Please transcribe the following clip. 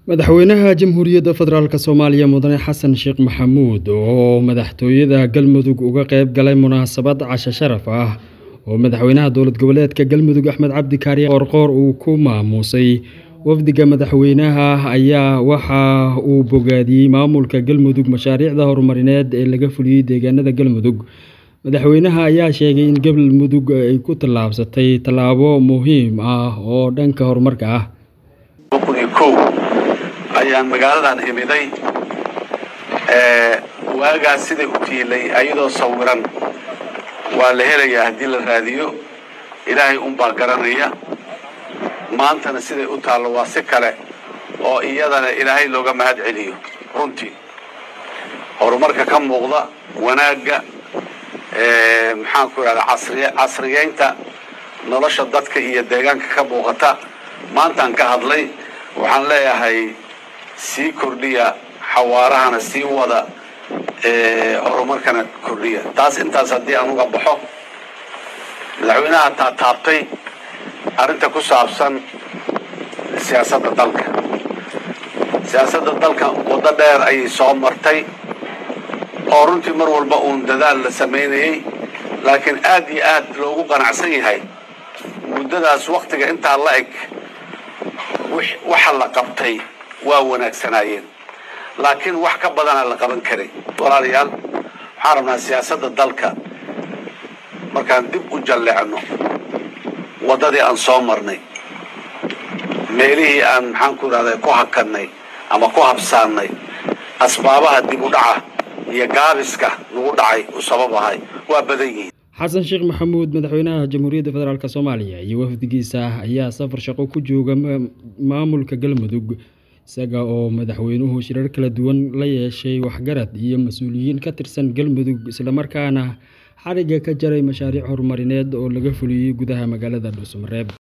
madaxweynaha jamhuuriyadda federaalk soomaaliya mudane xasan sheekh maxamuud oo madaxtooyada galmudug uga qeyb galay munaasabad casho sharaf ah oo madaxweynaha dowlad goboleedka galmudug axmed cabdi kaariye qoorqoor uu ku maamuusay wafdiga madaxweynaha ayaa waxa uu bogaadiyey maamulka galmudug mashaariicda horumarineed ee laga fuliyey deegaanada galmudug madaxweynaha ayaa sheegay in galmudug ay ku tallaabsatay tallaabo muhiim ah oo dhanka horumarka ah ayaan magaaladan imiday waagaas siday u tiilay ayadoo sawiran waa la helayaa haddii la raadiyo ilaahay unbaa garanaya maantana siday u taallo waa si kale oo iyadana ilaahay looga mahad celiyo runtii horumarka ka muuqda wanaagga maxaan ku idhahdaa casriyeynta nolosha dadka iyo deegaanka ka muuqata maantaan ka hadlay waxaan leeyahay sii kordhiya xawaarahana sii wada horumarkana kordhiya taas intaas haddii aan uga baxo madaxweynaha taataabtay arrinta ku saabsan siyaasadda dalka siyaasadda dalka waddo dheer ayay soo martay oo runtii mar walba uun dadaal la samaynayey laakiin aad iyo aad loogu qanacsan yahay muddadaas waktiga intaa la eg waxa la qabtay waa wanaagsanaayeen laakiin wax ka badanaa la qaban karay walaalayaal waxaan rabnaa siyaasadda dalka markaan dib u jalleecno waddadii aan soo marnay meelihii aan maxaan ku idhahda ku hakannay ama ku habsaannay asbaabaha dib u dhaca iyo gaabiska lagu dhacay u sabab ahay waa badan yihiin xasan sheekh maxamuud madaxweynaha jamhuuriyadda federaalk soomaaliya iyo wafdigiisa ayaa safar shaqo ku jooga maamulka galmudug isaga oo madaxweynuhu shirar kala duwan la yeeshay waxgarad iyo mas-uuliyiin ka tirsan galmudug islamarkaana xariga ka jaray mashaariic horumarineed oo laga fuliyey gudaha magaalada dhuusamareeb